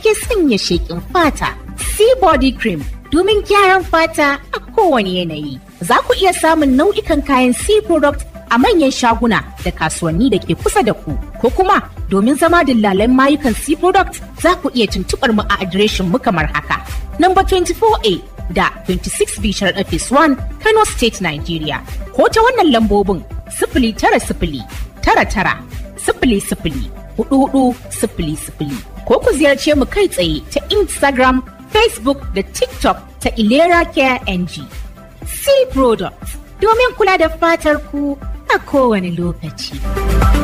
ke sanya sheƙin fata. Sea Body Cream domin gyaran fata a kowane yanayi. Za ku iya samun nau'ikan kayan Sea Product a manyan shaguna da kasuwanni da ke kusa da ku. Ko kuma domin zama dillalan mayukan Sea Product za ku iya tuntuɓar mu a adireshin mu kamar haka. Number 24A da 26 Bishar Office 1 Kano State Nigeria. Ko ta wannan lambobin sifili tara sifili tara tara sifili sifili hudu hudu sifili sifili. Ko ku ziyarce mu kai tsaye ta Instagram, Facebook da TikTok ta Ilera Care NG. Sea Products domin kula da fatar ku a kowane lokaci.